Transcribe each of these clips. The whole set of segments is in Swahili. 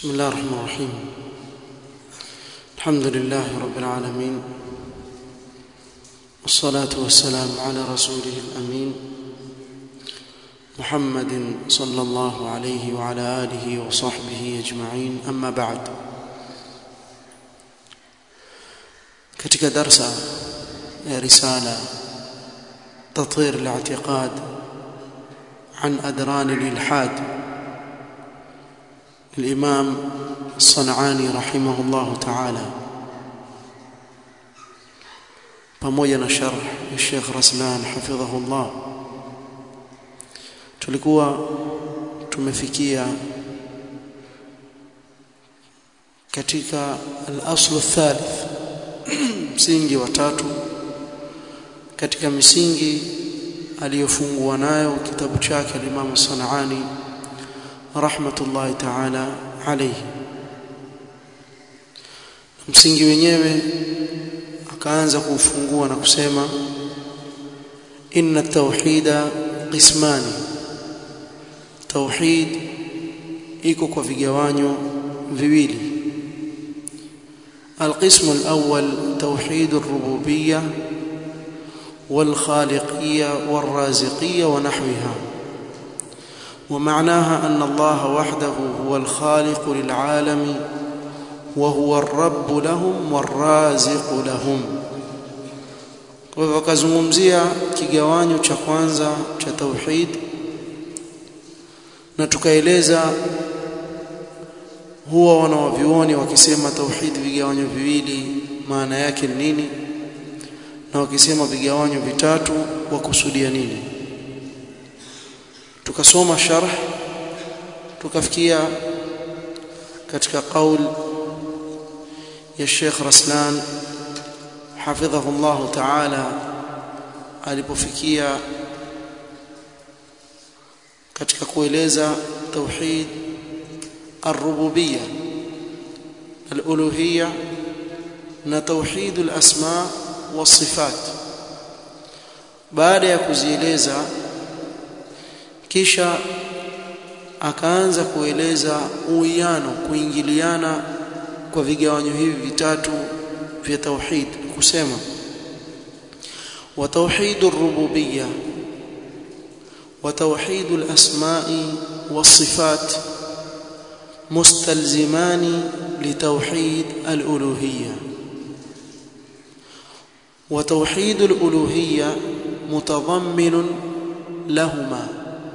بسم الله الرحمن الرحيم الحمد لله رب العالمين والصلاة والسلام على رسوله الأمين محمد صلى الله عليه وعلى آله وصحبه أجمعين أما بعد katika darsa ya risala تطهير الاعتقاد عن أدران الإلحاد الإمام الصنعاني رحمه الله تعالى pamoja na sharh ya Sheikh Raslan hafidhahullah tulikuwa tumefikia katika al-aslu thalith msingi wa tatu katika misingi aliyofungua nayo kitabu chake al-Imam Sanani rahmatullahi ta'ala alayhi msingi wenyewe akaanza kuufungua na kusema inna tauhida qismani tauhid iko kwa vigawanyo viwili القسم الأول توحيد الربوبية والخالقية والرازقية ونحوها ومعناها أن الله وحده هو الخالق للعالم وهو الرب لهم والرازق لهم kwa hivyo akazungumzia kigawanyo cha kwanza cha tauhid na tukaeleza huwa wanawavyuoni wakisema tauhid vigawanyo viwili maana yake ni nini na wakisema vigawanyo vitatu wakusudia nini tukasoma sharh tukafikia katika qaul ya Sheikh Raslan hafidhahu Allah ta'ala alipofikia katika kueleza tauhid الربوبيه الالوهيه na tauhid al-asma was-sifat baada ya kuzieleza kisha akaanza kueleza uwiano kuingiliana kwa vigawanyo hivi vitatu vya tauhid kusema wa tauhid ar-rububiyya wa tauhid al-asma'i was-sifat mustalzimani litauhid al-uluhiyya wa tauhid al-uluhiyya mutadammin lahumā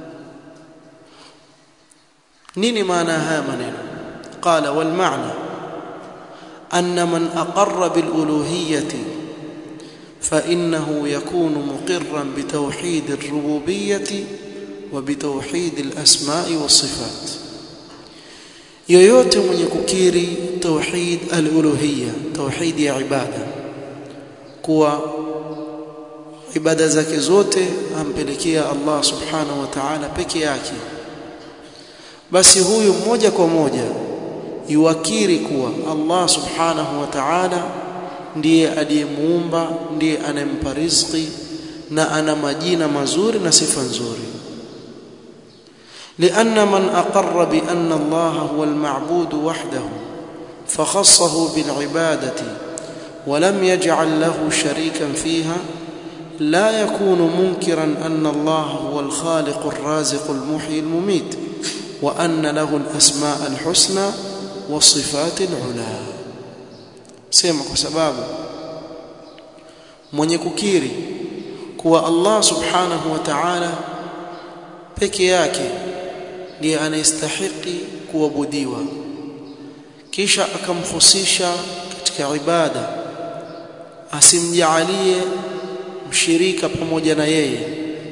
nini maana haya maneno qala wal ma'na anna man aqarra bil uluhiyyati fa innahu yakunu muqirran bi tawhid ar rububiyyati wa bi tawhid al asma'i was sifat yoyote mwenye kukiri tauhid al uluhiyya tauhid ya ibada kuwa ibada zake zote ampelekea Allah subhanahu wa ta'ala peke yake basi huyu moja kwa moja yuwakiri kuwa Allah subhanahu wa ta'ala ndiye aliyemuumba ndiye anempa riziki na ana majina mazuri na sifa nzuri لأن من أقر بأن الله هو المعبود وحده فخصه بالعبادة ولم يجعل له شريكا فيها لا يكون منكرا أن الله هو الخالق الرازق المحيي المميت وأن له الأسماء الحسنى والصفات العلى sema kwa sababu mwenye kukiri kuwa Allah subhanahu wa ta'ala peke yake ndiye anayestahiki kuabudiwa kisha akamhusisha katika ibada asimjalie mshirika pamoja na yeye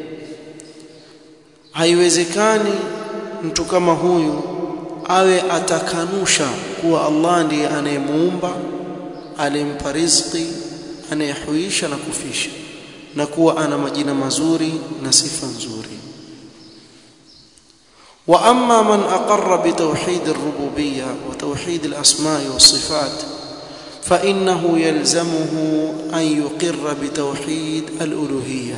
haiwezekani mtu kama huyu awe atakanusha kuwa Allah ndiye anayemuumba alimpa riziki anayehuisha na kufisha na kuwa ana majina mazuri na sifa nzuri wa amma man aqarra bi tawhid ar-rububiyya wa tawhid al-asma' was-sifat fa innahu yalzamuhu an yuqirra bi tawhid al-uluhiyya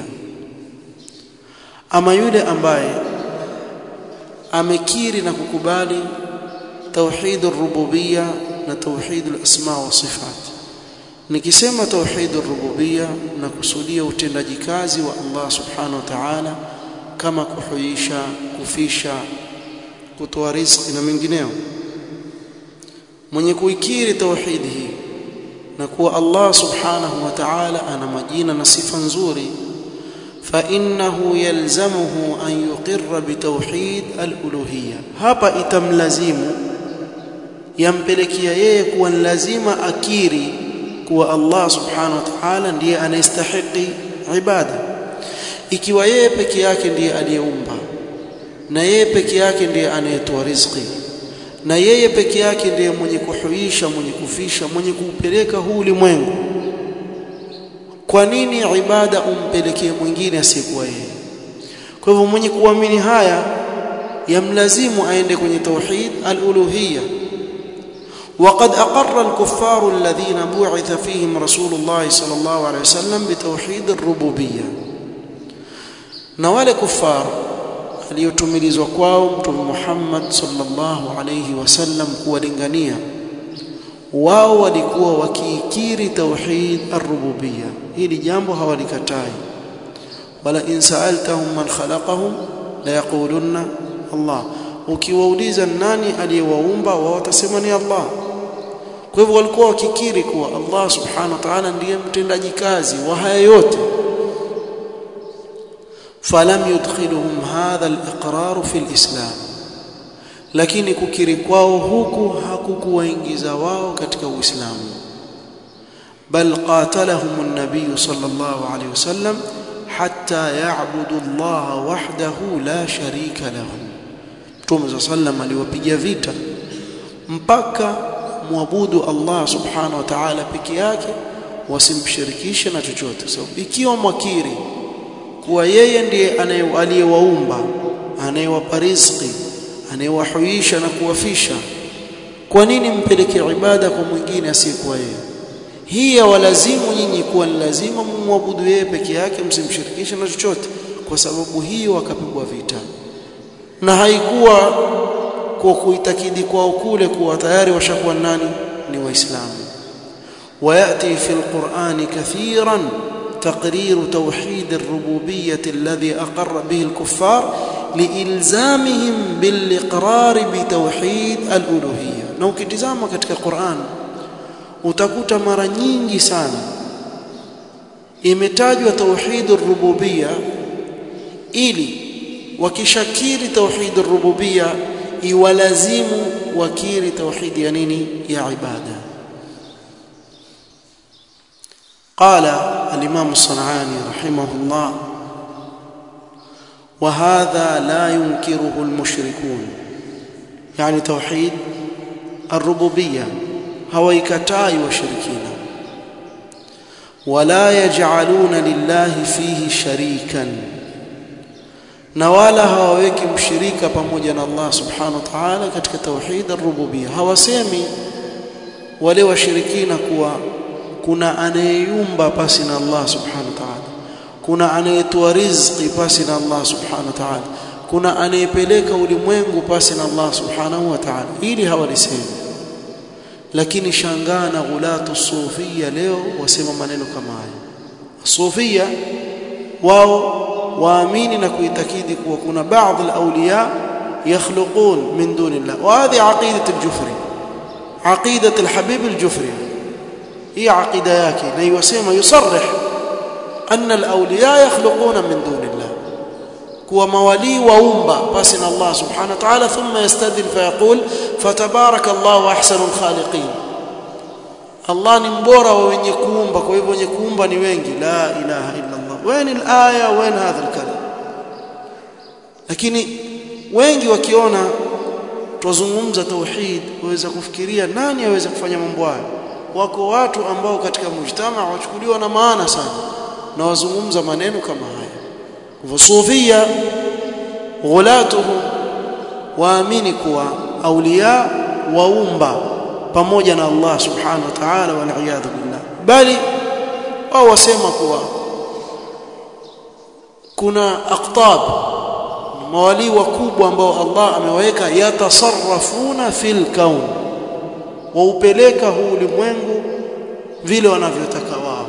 ama yule ambaye amekiri na kukubali توحيد الربوبيه na توحيد الاسماء والصفات nikisema توحيد الربوبيه nakusudia utendaji kazi wa Allah subhanahu wa ta'ala kama kuhuisha kufisha kutoa riziki na mengineo mwenye kuikiri tauhid hii na kuwa Allah subhanahu wa ta'ala ana majina na sifa nzuri فانه يلزمه ان يقر بتوحيد الالوهيه hapa itamlazimu yampelekea yeye kuwa lazima akiri kuwa Allah subhanahu wa ta'ala ndiye anayestahili ibada ikiwa yeye peke yake ndiye aliyeumba na yeye peke yake ndiye anayetoa riziki na yeye peke yake ndiye mwenye kuhuisha mwenye kufisha mwenye kuupeleka huu ulimwengu kwa nini ibada umpelekee mwingine asiyekuwa yeye kwa hivyo mwenye kuamini haya yamlazimu aende kwenye tauhid al-uluhiyya وقد أقر الكفار الذين بعث فيهم رسول الله صلى الله عليه وسلم بتوحيد الربوبية نوال كفار aliyotumilizwa kwao mtume Muhammad sallallahu alayhi wasallam kuwalingania wao walikuwa wakiikiri tauhid ar-rububiyya hili jambo hawalikatai bala in sa'altahum man khalaqahum la yaqulunna Allah ukiwauliza nani aliyewaumba wao watasema ni Allah kwa hivyo walikuwa wakikiri kuwa Allah subhanahu wa ta'ala ndiye mtendaji kazi wa haya yote falam yudkhiluhum hadha al-iqrar fi al-islam lakini kukiri kwao huku hakukuwaingiza wao katika uislamu bal qatalahum an-nabiy sallallahu alayhi wasallam hatta ya'budu Allah wahdahu la sharika lahu Mtume sallam aliwapiga vita mpaka muabudu Allah subhanahu wa ta'ala peke yake wasimshirikishe na chochote so ikiwa mwakiri kuwa yeye ndiye aliyewaumba anayewapa riziki anayewahuisha na kuwafisha kwa nini mpeleke ibada kwa mwingine asiyekuwa yeye hii yawalazimu nyinyi kuwa ni lazima mumwabudu yeye peke yake msimshirikishe na chochote kwa sababu hiyo wakapigwa vita na haikuwa kwa kuitakidi kwao kule kuwa tayari washakuwa nani ni waislamu وياتي في القران كثيرا تقرير توحيد الربوبيه الذي اقر به الكفار لالزامهم بالاقرار بتوحيد الالوهيه na ukitizama katika Qur'an utakuta mara nyingi sana imetajwa tauhid ar-rububiyya ili wakishakiri tauhid ar-rububiyya iwalazimu wakiri tauhid ya nini ya ibada قال الإمام الصنعاني رحمه الله وهذا لا ينكره المشركون يعني توحيد الربوبية هو يكتاي وشركين ولا يجعلون لله فيه شريكا na wala hawaweki mshirika pamoja na Allah subhanahu wa ta'ala katika tauhid ar-rububiyya hawasemi wale washirikina kuwa kuna anayeyumba pasi na Allah subhanahu wa ta'ala kuna anayetoa riziki pasi na Allah subhanahu wa ta'ala kuna anayepeleka ulimwengu pasi na Allah subhanahu wa ta'ala ili hawalisemi lakini shangaa na ghulatu sufia leo wasema maneno kama haya sufia wao waamini na kuitakidi kuwa kuna baadhi al-awliya yakhluqun min dunillah wa hadhi aqidat al-jufri aqidat al-habib al-jufri هي عقيده yake na yusema yusarrih anna al-awliya yakhluquna min dunillah kuwa mawali waumba pasi na Allah subhanahu wa ta'ala thumma yastadil fayaqul fatabaraka Allahu ahsanul khaliqin Allah ni mbora wa wenye kuumba kwa hivyo wenye kuumba ni wengi la ilaha illa Allah wain al-aya wain hadha al-kalam lakini wengi wakiona tuzungumza tauhid waweza kufikiria nani aweza kufanya mambo hayo wako watu ambao katika mujtama wachukuliwa na maana sana na wazungumza maneno kama haya hivyo sufia ghulatuhum waamini kuwa auliya waumba pamoja na Allah subhanahu wa ta'ala wal iyad billah bali wao wasema kuwa kuna aqtab mawali wakubwa ambao Allah amewaweka yatasarrafuna fil kaun waupeleka huu ulimwengu vile wanavyotaka wao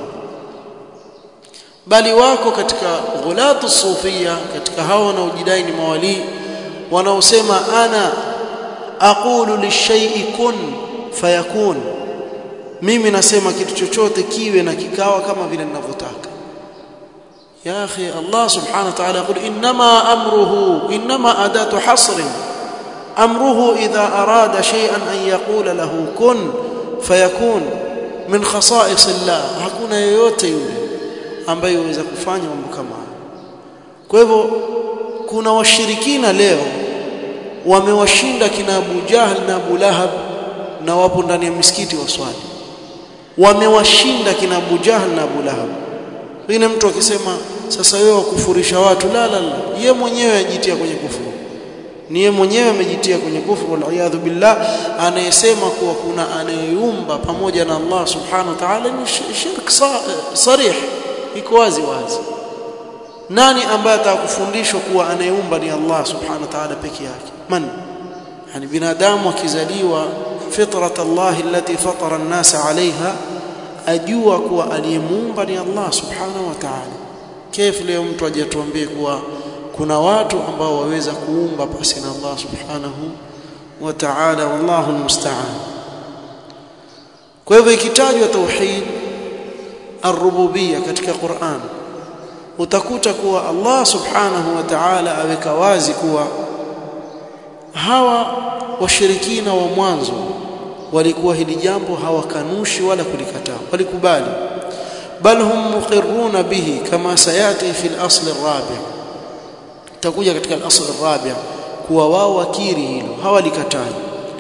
bali wako katika ghulatu sufia katika hao wanaojidai ni mawali wanaosema ana aqulu lishay'i kun fayakun mimi nasema kitu chochote kiwe na kikawa kama vile ninavyotaka ya akhi Allah subhanahu wa ta'ala yaqul inma amruhu inma adatu hasr amruhu idha arada shay'an an yaqula lahu kun fayakun min khasa'is Allah hakuna yoyote yule ambaye huweza kufanya mambo kama kwa hivyo kuna washirikina leo wamewashinda kina Abu Jahl na Abu Lahab na wapo ndani ya misikiti waswali wamewashinda kina Abu Jahl na Abu Lahab wengine mtu akisema sasa wewe wakufurisha watu la la la yeye mwenyewe ajitia kwenye kufuru ni yeye mwenyewe amejitia kwenye kufuru wal billah anayesema kuwa kuna anayeumba pamoja na Allah subhanahu wa ta'ala ni shirk sarih iko wazi wazi nani ambaye atakufundishwa kuwa anayeumba ni Allah subhanahu wa ta'ala peke yake man yani binadamu akizaliwa fitrat Allah allati fatara an-nasa 'alayha ajua kuwa aliyemuumba ni Allah subhanahu wa ta'ala kif leo mtu ajatuambie kuwa kuna watu ambao waweza kuumba pasi na Allah subhanahu wa ta'ala wallahu almusta'an kwa hivyo ikitajwa tauhid ar-rububiyya katika Qur'an utakuta kuwa Allah subhanahu wa ta'ala aweka wazi kuwa hawa washirikina wa mwanzo walikuwa hili jambo hawakanushi wala kulikataa walikubali bal hum muqirruna bihi kama sayati fi al-asl ar-rabi' takuja katika al-asl ar-rabi' kuwa wao wakiri hilo hawalikatai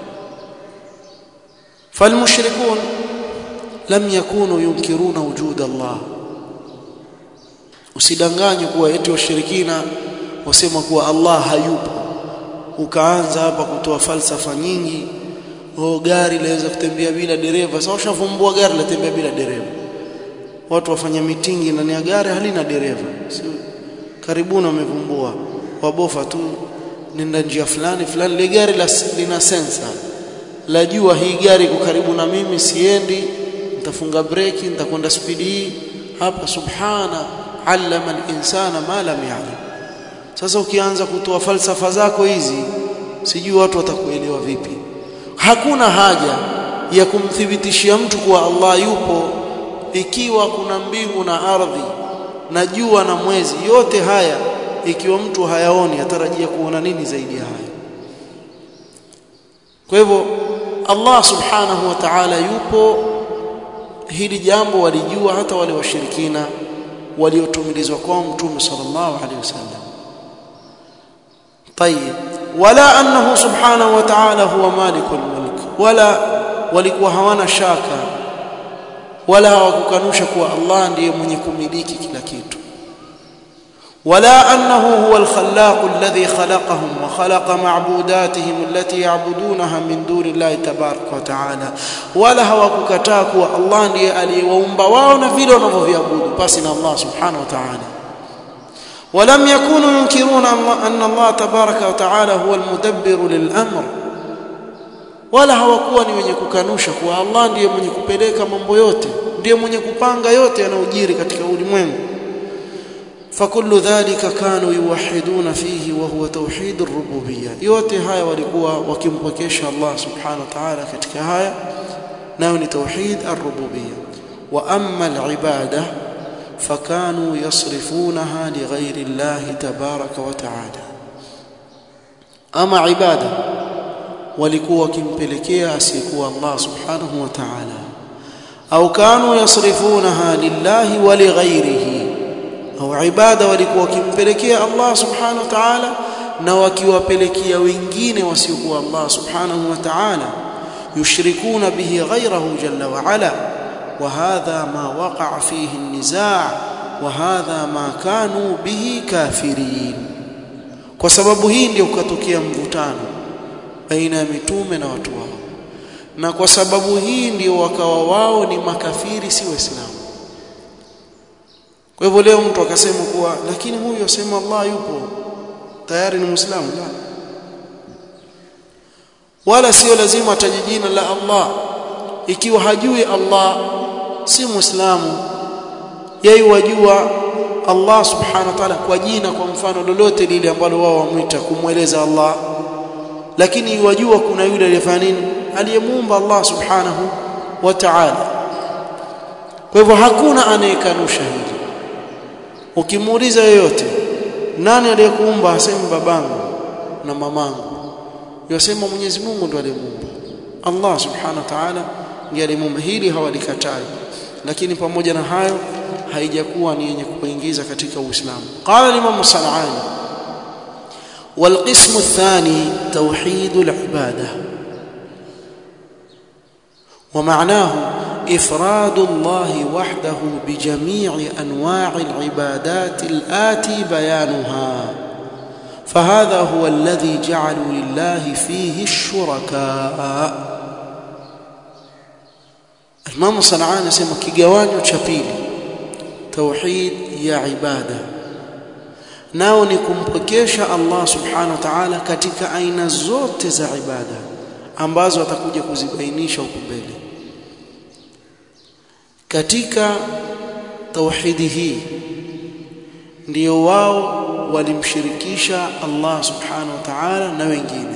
falmushrikun lam yakunu yunkiruna wujud Allah usidanganywe kuwa eti washirikina wasema kuwa Allah hayupo ukaanza hapa kutoa falsafa nyingi oh gari laweza kutembea bila dereva sasa ushavumbua gari latembea bila dereva watu wafanya mitingi ndani ya gari halina dereva si karibuni wamevumbua wabofa tu nenda njia fulani fulani ile gari la, lina sensa lajua hii gari iko karibu na mimi siendi nitafunga breki nitakwenda spidi hii hapa subhana allama al-insana ma lam ya'lam sasa ukianza kutoa falsafa zako hizi sijui watu watakuelewa vipi hakuna haja ya kumthibitishia mtu kuwa Allah yupo ikiwa kuna mbingu na ardhi na jua na mwezi yote haya ikiwa mtu hayaoni atarajia kuona nini zaidi ya haya kwa hivyo Allah subhanahu wa ta'ala yupo hili jambo walijua hata wale washirikina waliotumilizwa kwa mtume sallallahu alaihi wasallam طيب ولا انه سبحانه وتعالى هو مالك الملك ولا walikuwa hawana shaka wala hawakukanusha kuwa Allah ndiye mwenye kumiliki kila kitu ولا انه هو الخلاق الذي خلقهم وخلق معبوداتهم التي يعبدونها من دون الله تبارك وتعالى ولا hawakukataa kuwa Allah ndiye aliyewaumba wao na vile wanavyoviabudu basi na Allah subhanahu wa ta'ala ولم يكونوا ينكرون أن الله تبارك وتعالى هو المدبر للأمر wala hawakuwa ni wenye kukanusha kuwa Allah ndiye mwenye kupeleka mambo yote ndiye mwenye kupanga yote yanayojiri katika ulimwengu fakullu dhalika kanu yuwahiduna fihi wa huwa tauhid ar-rububiyyah yote haya walikuwa wakimpokesha Allah subhanahu wa ta'ala katika haya nayo ni tauhid ar-rububiyyah wa amma al-ibadah فكانوا يصرفونها لغير الله تبارك وتعالى اما عباده walikuwa wakimpelekea asiyekuwa Allah subhanahu wa ta'ala au kanu yasrifunaha lillahi wa lighairihi au ibada walikuwa wakimpelekea Allah subhanahu wa ta'ala na wakiwapelekea wengine wasiokuwa Allah subhanahu wa ta'ala yushrikuna bihi ghairahu jalla wa ala وهذا ما وقع فيه النزاع وهذا ما كانوا به كافرين kwa sababu hii ndio ukatokea mvutano baina ya mitume na watu wao na kwa sababu hii ndio wakawa wao ni makafiri si waislamu kwa hivyo leo mtu akasema kuwa lakini huyu asema Allah yupo tayari ni muislamu la wala sio lazima ataje jina la Allah ikiwa hajui Allah si muislamu yeye wajua Allah subhanahu wa ta'ala kwa jina kwa mfano lolote lile ambalo wao wamwita kumweleza Allah lakini wajua kuna yule aliyefanya nini aliyemuumba Allah subhanahu wa ta'ala kwa hivyo hakuna anayekanusha hili ukimuuliza yoyote nani aliyekuumba aseme babangu na mamangu yosema Mwenyezi Mungu ndo aliyemuumba Allah subhanahu wa ta'ala ndiye aliyemuumba hili hawalikatai lakini pamoja na hayo haijakuwa ni yenye kuingiza katika Uislamu qala Imam Sanani والقسم الثاني توحيد العباده ومعناه افراد الله وحده بجميع انواع العبادات الاتي بيانها فهذا هو الذي جعلوا لله فيه الشركاء Imam Sanaa anasema kigawanyo cha pili tauhid ya ibada nao ni kumpokesha Allah subhanahu wa ta'ala katika aina zote za ibada ambazo atakuja kuzibainisha huko mbele katika tauhidi hii ndio wao walimshirikisha Allah subhanahu wa ta'ala na wengine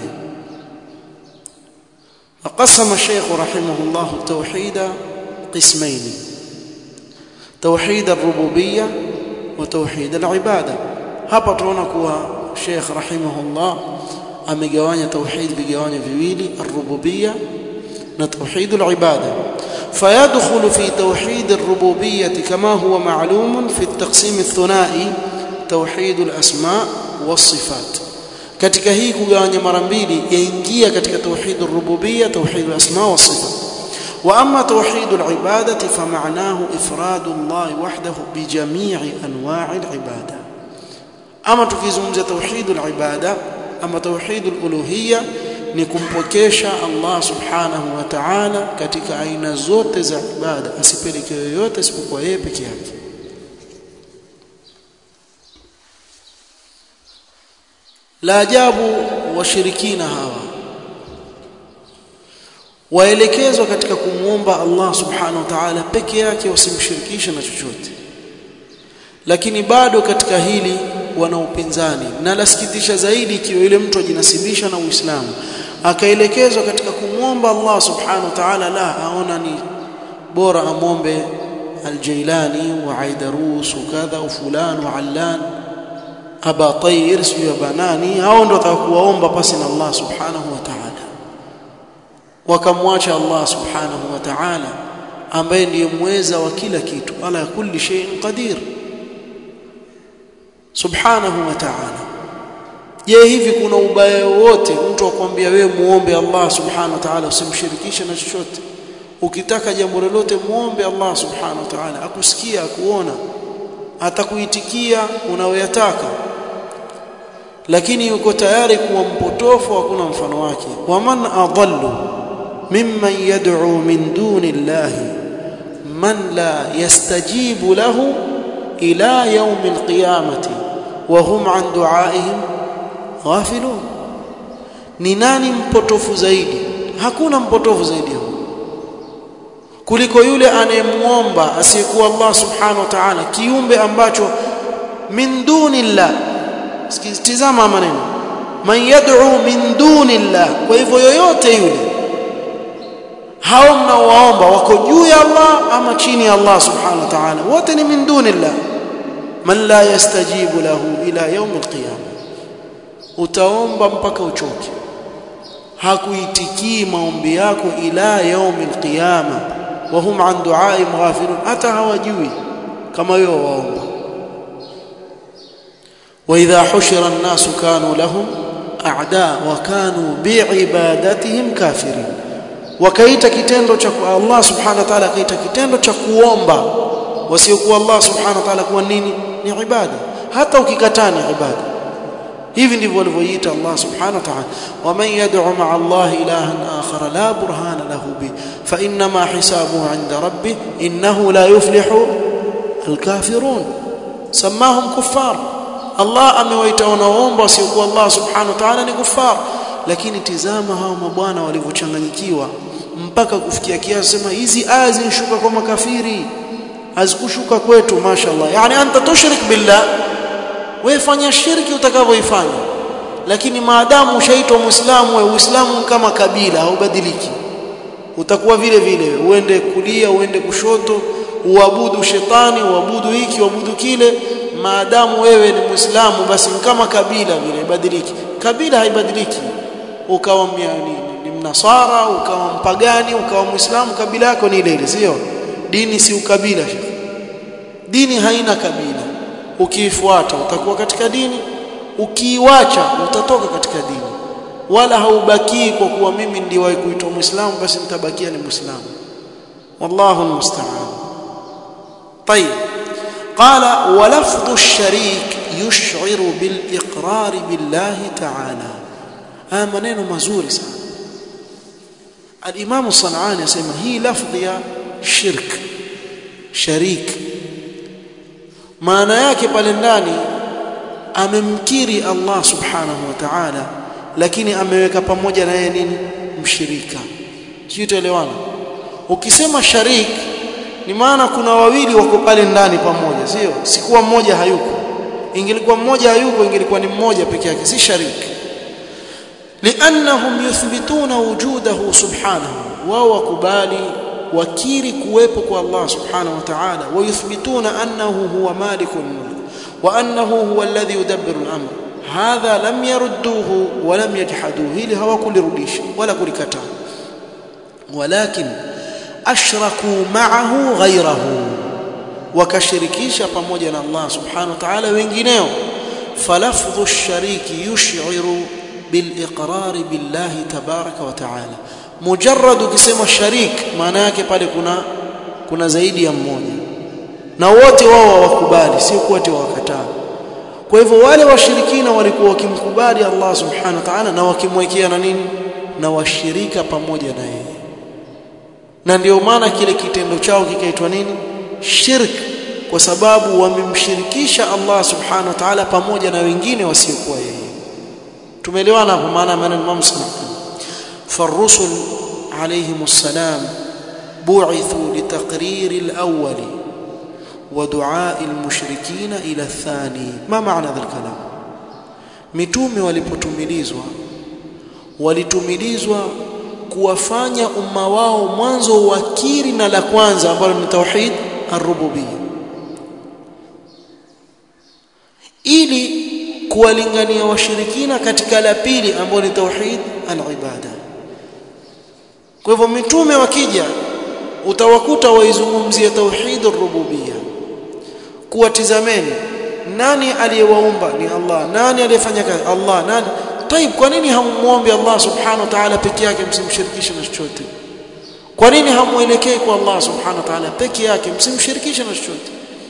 فقسم الشيخ رحمه الله التوحيد قسمين توحيد الربوبيه وتوحيد العباده hapa tunaona kuwa Sheikh rahimahullah amegawanya tauhid vigawanyo viwili ar-rububiyya na tauhid al-ibada فيدخل في توحيد الربوبيه كما هو معلوم في التقسيم الثنائي توحيد الاسماء والصفات katika hii kugawanya mara mbili yaingia katika tauhid ar-rububiyya tauhid al-asma wa sifat wa amma tauhid al-ibadati fa ma'nahu ifrad Allah wahdahu bi jami'i anwa' al-ibada ama tukizungumzia tauhid al-ibada ama tauhid al-uluhiyya ni kumpokesha Allah subhanahu wa ta'ala katika aina zote za ibada asipeleke yoyote isipokuwa yeye peke yake la ajabu washirikina hawa waelekezwa katika kumwomba Allah subhanahu wa ta'ala peke yake wasimshirikishe na chochote lakini bado katika hili wana upinzani na lasikitisha zaidi ikiwa yule mtu ajinasibisha na Uislamu akaelekezwa katika kumwomba Allah subhanahu wa ta'ala la aona ni bora amwombe Al-Jailani wa Aidarus kadha fulan wa Allan aba tayir sio banani hao ndio watakuwaomba pasi na Allah subhanahu wa ta'ala wakamwacha Allah subhanahu wa ta'ala ambaye ndiye mweza wa kila kitu ala kulli shay'in qadir subhanahu wa ta'ala je hivi kuna ubaya wote mtu akwambia wewe muombe Allah subhanahu wa ta'ala usimshirikishe na chochote ukitaka jambo lolote muombe Allah subhanahu wa ta'ala akusikia akuona atakuitikia unayoyataka lakini yuko tayari kuwa mpotofu hakuna mfano wake waman adallu mimman yad'u min duni llahi man la yastajibu lahu ila yawm alqiyamati wa hum an du'aihim ghafilun ni nani mpotofu zaidi hakuna mpotofu zaidi huyo kuliko yule anayemuomba asiyekuwa Allah subhanahu wa ta'ala kiumbe ambacho min dunillah sikitizama maneno man yad'u min dunillah kwa hivyo yoyote yule hao mnaowaomba wako juu ya Allah ama chini ya Allah subhanahu wa ta'ala wote ni min dunillah man la yastajibu lahu ila yawm alqiyamah utaomba mpaka uchoke hakuitikii maombi yako ila yawm alqiyamah wa hum an du'aihim ghafilun hata hawajui kama wewe waomba واذا حشر الناس كانوا لهم اعداء وكانوا بعبادتهم كافرين wakaita kitendo cha Allah subhanahu wa ta'ala kaita kitendo cha kuomba wasiokuwa Allah subhanahu wa ta'ala kuwa nini ni ibada hata ukikataa ni ibada hivi ndivyo walivyoita Allah subhanahu wa ta'ala waman yad'u ma'a Allah ilahan akhar la burhana lahu bi fa inna ma hisabuhu 'inda rabbih innahu la yuflihu al-kafirun samahum kuffar Allah amewaita wanaoomba wasiokuwa Allah subhanahu wa ta'ala ni kufar lakini tizama hao mabwana walivyochanganyikiwa mpaka kufikia kiasi sema hizi aya zinshuka kwa makafiri hazikushuka kwetu mashallah yani anta tushrik billah wewe fanya shirki utakavyoifanya lakini maadamu ushaitwa muislamu wewe uislamu kama kabila haubadiliki utakuwa vile vile uende kulia uende kushoto uabudu shetani uabudu hiki uabudu kile maadamu wewe ni muislamu basi kama kabila vile ibadiliki kabila haibadiliki ukawa ni, ni mnasara ukawa mpagani ukawa muislamu kabila yako ni ile ile sio dini si ukabila dini haina kabila ukiifuata utakuwa katika dini ukiiwacha utatoka katika dini wala haubakii kwa kuwa mimi ndiwahi kuitwa muislamu basi nitabakia ni muislamu wallahu almusta'an طيب قال ولفظ الشريك يشعر بالإقرار بالله تعالى haya maneno mazuri sana al-Imam Sanani asema hii lafdhi ya shirk sharik maana yake pale ndani amemkiri Allah subhanahu wa ta'ala lakini ameweka pamoja na yeye nini mshirika sio tuelewana ukisema sharik ni maana kuna wawili wako pale ndani pamoja sio sikuwa mmoja hayuko ingelikuwa mmoja hayuko ingelikuwa ni mmoja peke yake si shariki لانهم يثبتون وجوده سبحانه وهو كبالي وكيري kuwepo kwa Allah subhanahu wa ta'ala ويثبتون انه هو مالك الملك وانه هو الذي يدبر الامر هذا لم يردوه ولم يجحدوه ili hawakulirudisha wala kulikataa ولكن ashraku ma'ahu ghayrahu wakashirikisha pamoja na Allah subhanahu wa ta'ala wengineo falafdhu ash-shariki yush'iru bil-iqrar billahi tabaraka wa ta'ala mujarrad ukisema sharik maana yake pale kuna kuna zaidi ya mmoja na wote wao hawakubali sio wote wakataa kwa hivyo wale washirikina walikuwa wakimkubali Allah subhanahu wa ta'ala na wakimwekea na nini na washirika pamoja na yeye na ndio maana kile kitendo chao kikaitwa nini shirk kwa sababu wamemshirikisha Allah subhanahu wa ta'ala pamoja na wengine wasiokuwa yeye tumeelewana hapo maana maana Imam Muslim فالرسل عليهم السلام بعثوا لتقرير الأول ودعاء المشركين إلى الثاني ما معنى ذا الكلام mitume walipotumilizwa walitumilizwa kuwafanya umma wao mwanzo wakiri na la kwanza ambalo ni tauhid ar-rububiyya ili kuwalingania washirikina katika la pili ambalo ni tauhid al-ibada kwa hivyo mitume wakija utawakuta waizungumzia tauhid ar-rububiyya kuwatizameni nani aliyewaumba ni Allah nani aliyefanya kazi Allah nani طيب kwa nini hamuombe Allah subhanahu wa ta'ala peke yake msimshirikishe na chochote kwa nini hamuelekei kwa Allah subhanahu wa ta'ala peke yake msimshirikishe na chochote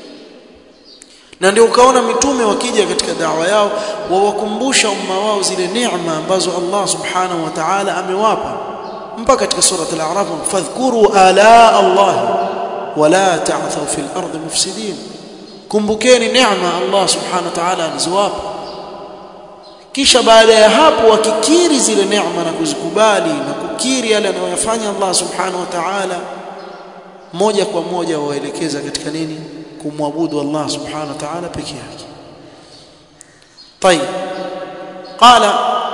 na ndio ukaona mitume wakija katika dawa yao wawakumbusha umma wao zile neema ambazo Allah subhanahu wa ta'ala amewapa mpaka katika sura al-a'raf fadhkuru ala Allah wala ta'thaw fil ardi mufsidin kumbukeni neema Allah subhanahu wa ta'ala alizowapa kisha baada ya hapo wakikiri zile neema na kuzikubali na kukiri yale anayoyafanya Allah subhanahu wa ta'ala moja kwa moja waelekeza katika nini kumwabudu Allah subhanahu wa ta'ala peke yake طيب قال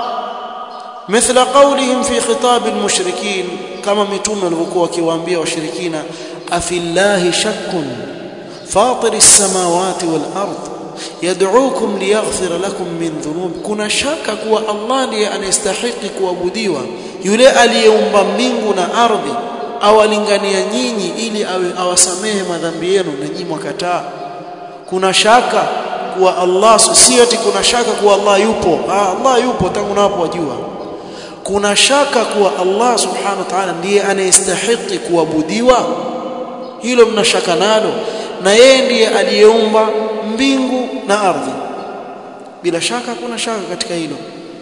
مثل قولهم في خطاب المشركين كما متوم walivyokuwa wakiwaambia washirikina afillahi shakkun fatir as-samawati wal ardh yad'ukum liyaghfira lakum min dhunub kuna shaka kuwa Allah ndiye anastahili kuabudiwa yule aliyeumba mbingu na ardhi awalingania nyinyi ili awe awasamehe madhambi yenu na nyinyi mwakataa kuna shaka kuwa Allah sio ati kuna shaka kuwa Allah yupo ah, Allah yupo tangu napo wajua kuna shaka kuwa Allah subhanahu wa ta'ala ndiye anayestahili kuabudiwa hilo mna shaka nalo na yeye ndiye aliyeumba mbingu na ardhi bila shaka kuna shaka katika hilo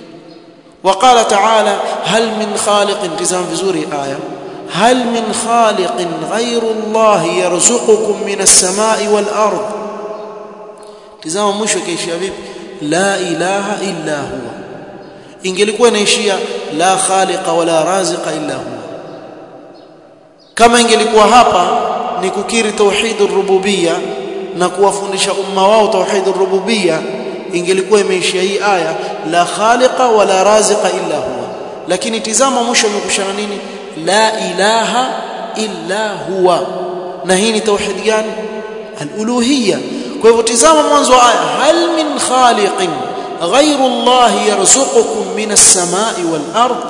وقال تعالى هل من خالق تزام vizuri aya هل من خالق غير الله يرزقكم من السماء والارض tazama mwisho kaishia vipi la ilaha illa huwa ingelikuwa inaishia la khaliqa wala raziqa illa huwa kama ingelikuwa hapa ni kukiri tauhid rububiyya na kuwafundisha umma wao tauhid rububiyya ingelikuwa imeishia hii aya la khaliqa wala raziqa illa huwa lakini tizama mwisho umekushana nini la ilaha illa huwa na hii ni tauhid gani al-uluhiyya kwa hivyo tizama mwanzo wa aya hal min khaliqin ghayru Allah yarzuqukum min as-samai wal ard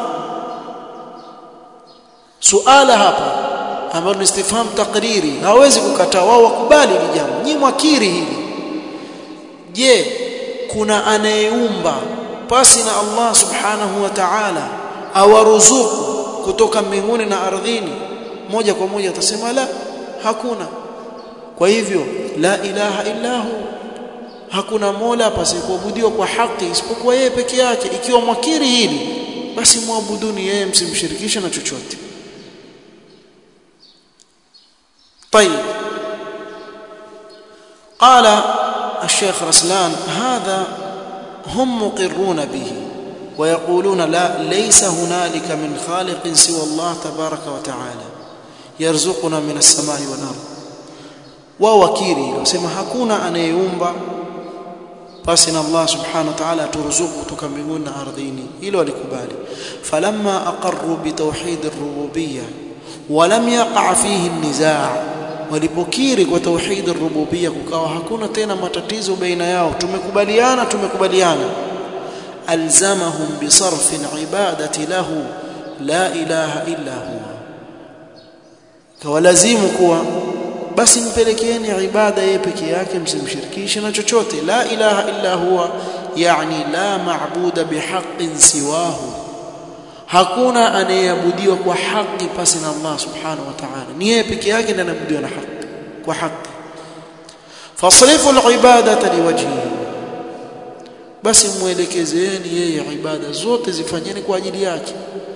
suala hapa ambalo ni istifham takriri hawezi kukataa wao wakubali hili jambo nyinyi mwakiri hili je kuna anayeumba pasi na Allah subhanahu wa ta'ala awaruzuku kutoka mbinguni na ardhini moja kwa moja atasema la hakuna kwa hivyo la ilaha illa hu hakuna mola pasikuabudiwa kwa haki isipokuwa yeye peke yake ikiwa mwakiri hili basi muabuduni yeye msimshirikishe na chochote طيب قال الشيخ رسلان هذا هم مقرون به ويقولون لا ليس هنالك من خالق سوى الله تبارك وتعالى يرزقنا من السماء والارض ووكيري وسما hakuna anayeumba basi na Allah subhanahu wa ta'ala turuzuku kutoka mbinguni na ardhini hilo walikubali falamma aqarru bitawhid ar-rububiyyah ولم يقع فيه النزاع walipokiri kwa tauhid ar-rububiyya kukawa hakuna tena matatizo baina yao tumekubaliana tumekubaliana alzamahum bisarf ibadati lahu la ilaha illa huwa kawalazimu kuwa basi mpelekeeni ibada yeye peke yake msimshirikishe na chochote la ilaha illa huwa yani la maabuda bihaqqin siwahu hakuna anayeabudiwa kwa haki pasi na Allah subhanahu wa ta'ala ni yeye peke yake ndiye anaabudiwa na haki kwa haki fasrifu alibadata liwajhihi basi muelekezeeni yeye ibada zote zifanyeni kwa ajili yake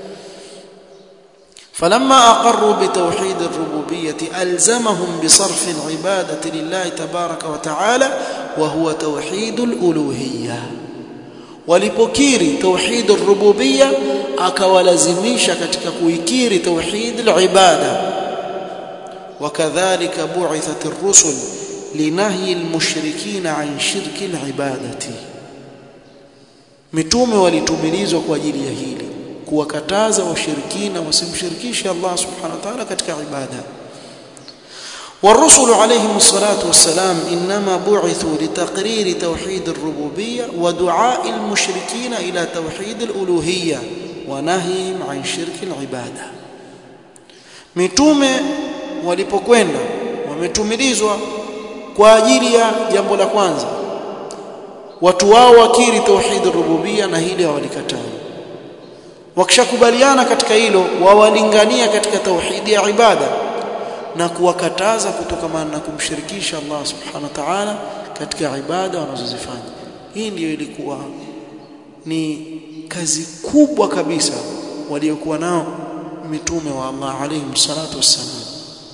فلما اقروا بتوحيد الربوبيه الزمهم بصرف العباده لله تبارك وتعالى وهو توحيد الالوهيه walipokiri tauhid ar-rububiyya akawalazimisha katika kuikiri tauhid al-ibada wakadhalika bu'ithat ar-rusul linahyi al-mushrikeen an shirki al-ibadati mitume walitumilizwa kwa ajili ya hili kuwakataza washirikina wasimshirikishe Allah subhanahu wa ta'ala katika ibada والرسل عليهم الصلاة والسلام إنما بعثوا لتقرير توحيد الربوبية ودعاء المشركين إلى توحيد الألوهية ونهيهم عن شرك العبادة mitume walipokwenda wametumilizwa kwa ajili ya jambo la kwanza watu wao wakiri tauhid rububia na hili hawalikataa wakishakubaliana katika hilo wawalingania katika tauhidi ya ibada na kuwakataza kutokamana na kumshirikisha Allah subhanahu wa ta'ala katika ibada wanazozifanya hii ndiyo ilikuwa ni kazi kubwa kabisa waliokuwa nao mitume wa Allah alayhi salatu wassalam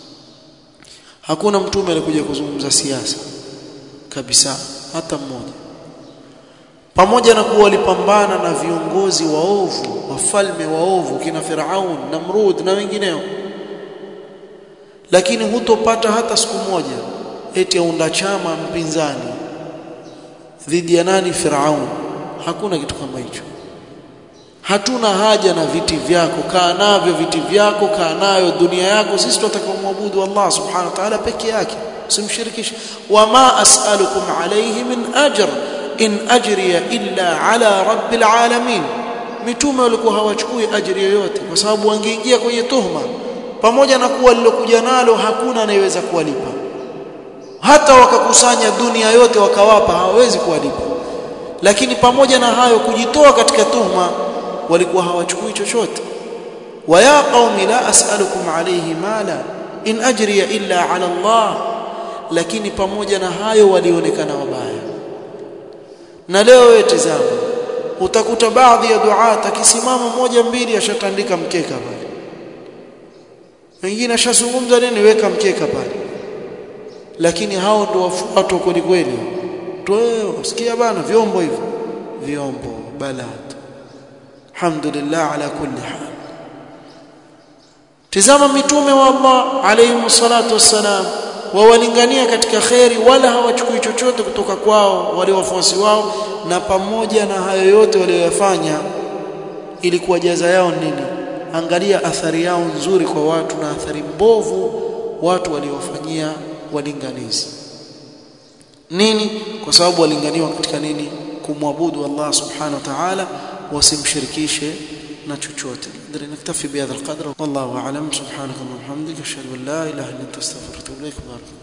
hakuna mtume alikuja kuzungumza siasa kabisa hata mmoja pamoja na kuwa walipambana na viongozi waovu wafalme waovu kina Firaun Namrud na wengineo lakini hutopata hata siku moja eti aunda chama mpinzani dhidi ya nani Firaun hakuna kitu kama hicho hatuna haja na viti vyako kaa navyo viti vyako kaa nayo dunia yako sisi tunataka kumwabudu Allah subhanahu wa ta'ala peke yake usimshirikishe wama as'alukum alayhi min ajr in ajriya illa ala rabbil alamin mitume walikuwa hawachukui ajiri yoyote kwa sababu wangeingia kwenye tuhma pamoja na kuwa lilokuja nalo hakuna anayeweza kuwalipa hata wakakusanya dunia yote wakawapa hawawezi kuwalipa lakini pamoja na hayo kujitoa katika tuhma walikuwa hawachukui chochote wa ya qaumi la as'alukum alayhi mala in ajriya illa ala Allah lakini pamoja na hayo walionekana wabaya na leo wewe tazama utakuta baadhi ya duat akisimama moja mbili ashatandika mkeka pale wengine ashazungumza nini weka mkeka pale lakini hao ndio wafuatwa kweli kweli watu wewe usikia bana vyombo hivyo vyombo balad alhamdulillah ala kulli hal tizama mitume wa Allah alayhi salatu wassalam wawalingania katika kheri wala hawachukui chochote kutoka kwao wale wafuasi wao na pamoja na hayo yote walioyafanya ilikuwa jaza yao nini angalia athari yao nzuri kwa watu na athari mbovu watu waliofanyia walinganizi nini kwa sababu walinganiwa katika nini kumwabudu Allah subhanahu wa ta'ala wasimshirikishe na chochote ndio naktafi bihadha alqadr wallahu a'lam subhanaka wa bihamdika ashhadu an la ilaha illa anta astaghfiruka wa atubu ilaik